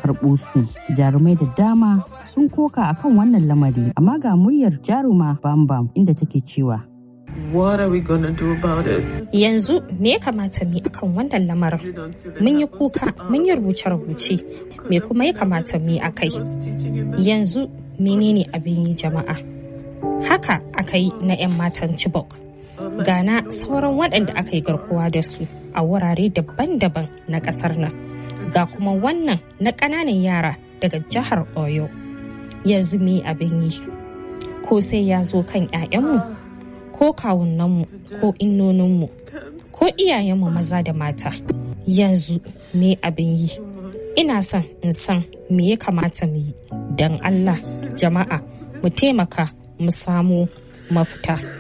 karɓo su jarumai da dama sun koka akan wannan lamari amma ga muryar jaruma bambam inda take cewa What are we gonna do about it? Yanzu me ya kamata mu akan wannan lamarin? Mun yi kuka, mun yi rubuce-rubuce, me kuma ya kamata mu yi a kai? Yanzu menene abin yi jama'a? Haka aka yi na 'yan matan Chibok. Gana sauran waɗanda aka yi garkuwa da su a wurare daban-daban na ƙasar nan. Ga kuma wannan na ƙananan yara daga jihar Oyo. Yanzu me abin yi? Ko sai ya zo kan 'ya'yanmu? ko kawunanmu ko innoninmu ko iyayenmu maza da mata yanzu me abin yi ina son in san me ya kamata mu yi don allah jama'a mu taimaka mu samu mafita